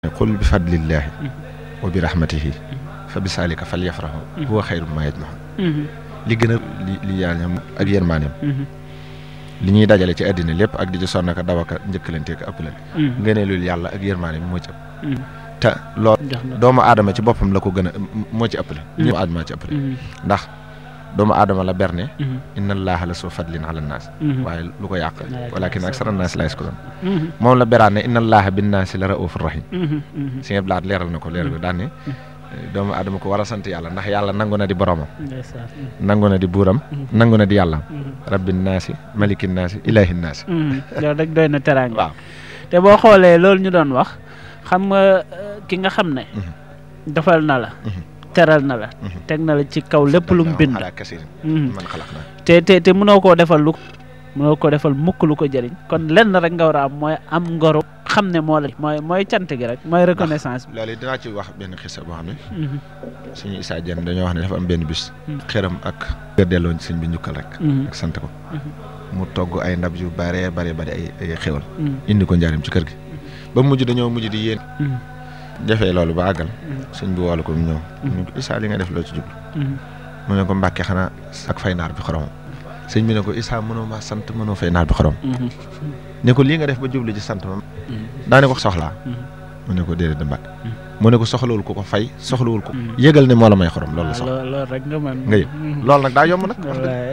qul bi fadlillahi wa bi rahmatihi fa bi saalika fal yafrahu huwa xayru ma yajmaxun li gën a li li yaañam ak yërmaaneem li ñuy dajale ci àddina lépp ak di ci sonn ka daw aka njëkkalante ka ëppalante ngëneelul yàlla ak yërmaaneem moo ci ëpp te loolu doomu aadama ci boppam la ko gën a moo ci ëppale ñëpp aadama ci ëppale ndax doomu aadama la berne inna allaha la soo fadlin ala naas waaye lu ko yàq walakin aksara naas la yaskuruun moom la beraan ne inna allaha bin naasi la raufur rahim si nga blaat leeral na ko leeral ko daan ne doomu aadama ko war a sant yàlla ndax yàlla nangu na di boromam nangu na di buuram nangu na di yàllam rabbin naasi malikin naasi ilahin naasi loolu rek doy na teraanga waaw te boo xoolee loolu ñu doon wax xam nga ki nga xam ne defal na la teral na la teg na la ci kaw lépp lu mu bind ala kasirin man xalaq naa te te te mënoo koo defal lu mënoo koo defal mukk lu ko jëriñ kon lenn rek nga war a am mooy am ngoru xam ne moo la mooy mooy cant gi rek mooy reconnaissance bi loolu dinaa ci wax benn xisa boo xam ne suñu Issa Dieng dañoo wax ne dafa am benn bis xëram ak nga delloo sëñ bi njukkal rek ak sant ko mu togg ay ndab yu bare bare bare ay ay xéwal indi ko njaarim ci kër gi ba mujj dañoo mujj di yéen defee loolu ba àggal sëñ bi woolu ko mu ñëw ñu ko Issa li nga def loo ci jublu mu ne ko mbàkke xanaa ak fay naar bi xorom sëñ bi ne ko Issa mënoo maa sant mënoo fay naar bi xorom ne ko lii nga def ba jublu ci sant ma daa ne ko soxlaa mu ne ko déedéet da mbàkke mu ne ko soxlawul ko ko fay soxlawul ko yëgal ne moo la may xorom loolu la soxla loolu rek nga mën nga yëg loolu nag daa yomb nag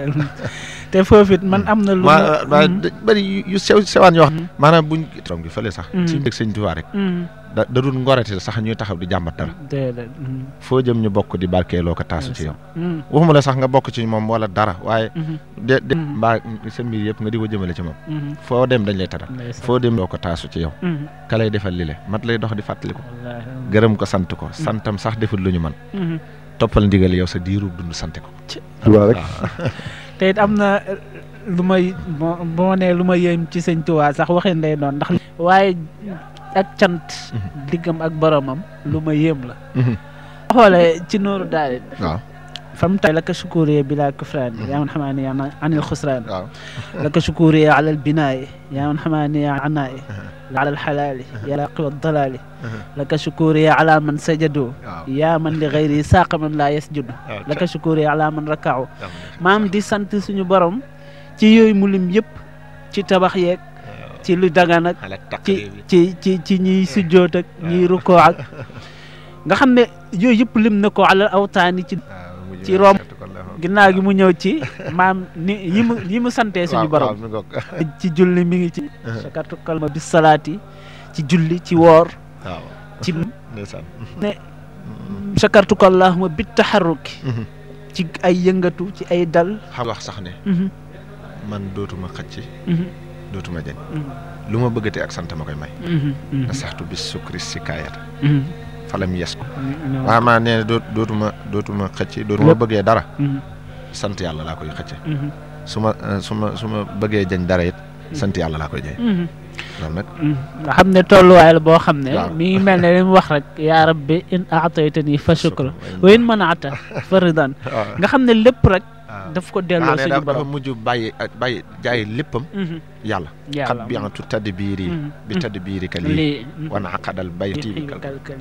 te foofu it man am na lu waa waa bëri yu sew sewaan yoo xam maanaam buñ xorom gi fële sax ci dëgg sëñ Tuubaa rek da da dul ngorati sax ñuy taxaw di jàmbat dara déedéet foo jëm ñu bokk di barkeeloo ko taasu ci yow waxuma la sax nga bokk ci moom wala dara waaye de de mbaa sa mbir yëpp nga di ko jëmale ci moom foo dem dañ lay taral foo dem doo ko taasu ci yow ka lay defal li le mat lay dox di fàttali ko gërëm ko sant ko santam sax deful lu ñu man toppal ndigal yow sa diiru dund sante ko Tuubaa rek te it am na lu may boo nee lu ma yéem ci sëñ Tuubaa sax waxin lay doon ndax waaye ak cant diggam ak boromam lu ma yéem la xoolee ci nooru daal waaw fam tay laka shukuriya bila kufraan yaa man xamaani yaa anil xusraan waaw laka shukuriya ala albinaai yaa man xamaani yaa anaai ala alxalaali yaa laqiwa dalaali laka shukuriya ala man sajadu yaa man li gayri saaqa man laa yasjudu laka shukuriya ala man rakaaw maam di sant suñu borom ci yooyu mu lim yëpp ci tabax yeeg ci lu dagan ak ci ci ci ci ñiy sujjoot ak ñiy rukkoo ak nga xam ne yooyu yëpp lim na ko alal awtaani ci ci rom ginnaaw gi mu ñëw ci maam ni yi mu yi mu santee suñu borom ci julli mi ngi ci sakartu kalma bis salaati ci julli ci woor ci ne sakartu kallahuma bit taxarruki ci ay yëngatu ci ay dal xam wax sax ne man dootuma xëcc dootuma jañ lu ma bëggatee ak sant ma koy may na saxtu bis sukri si kaayata falam yes ko waaw maa nee doo dootuma dootuma xëcc dootuma bëggee dara sant yàlla laa koy xëcce su ma su ma su ma bëggee jañ dara it sant yàlla laa koy jañ loolu nag nga xam ne tolluwaay la boo xam ne mi ngi mel ne li mu wax rek yaa rabbi in aataytani fa shukra wa in manaata fa ridan nga xam ne lépp rek daf ko delloo suñu borom dafa mujj bàyyi bàyyi jaay léppam yàlla xat biantu tadd biir yi bi tadd biiri ka lii wana aqadal bayti bi kalkali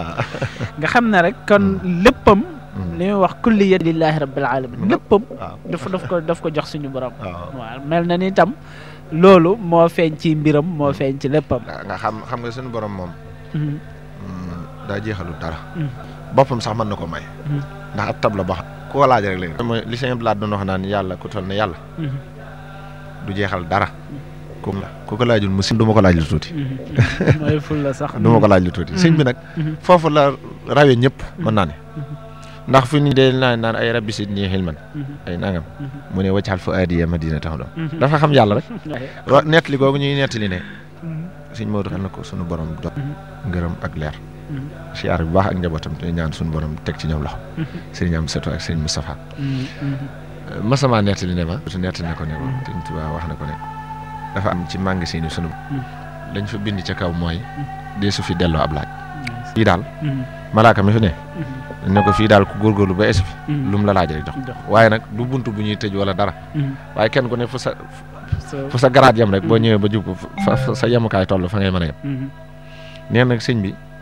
nga xam ne rek kon léppam li muy wax kulli yad lillahi rabbil alamin léppam daf daf ko daf ko jox suñu borom waaw mel na ni tam loolu moo feeñ ci mbiram moo feeñ ci léppam nga xam xam nga suñu borom moom daa jeexalu dara boppam sax mën na ko may ndax ab tab la boo xam ku ko laaj rek léegi mooy li sëñ Blaat doon wax naan yàlla ku toll ne yàlla du jeexal dara ku ku ko laajul mu si du ma ko laaj lu tuuti mooy ful la sax du ma ko laaj lu tuuti sëñ bi nag foofu la rawee ñëpp mën naa ne ndax fu ñu dee naan naan ay rabbi sit ñii xilman ay nangam mu ne waccaxal fu aadiya madina tax doon dafa xam yàlla rek wa nettali googu ñuy nettali ne sëñ Maodo xam na ko sunu borom do ngërëm ak leer siyaar bu baax ak njabootam te ñaan suñu borom teg ci ñoom loxo sëriñ am Setu ak sëriñ Moustapha masama nettali ne ma su nettali na ko ne ma sëriñ Tuubaa wax na ko ne dafa am ci magasin yi sunu lañ fa bind ca kaw mooy dee su fi delloo ab laaj fii daal malaaka mi fi ne ne ko fii daal ku góorgóorlu ba esi fi lu mu la laaj rek jox waaye nag du bunt bu ñuy tëj wala dara waaye kenn ku ne fu sa fu sa garaat yem rek boo ñëwee ba jub fa sa yemukaay toll fa ngay mën a yem nee nag sëñ bi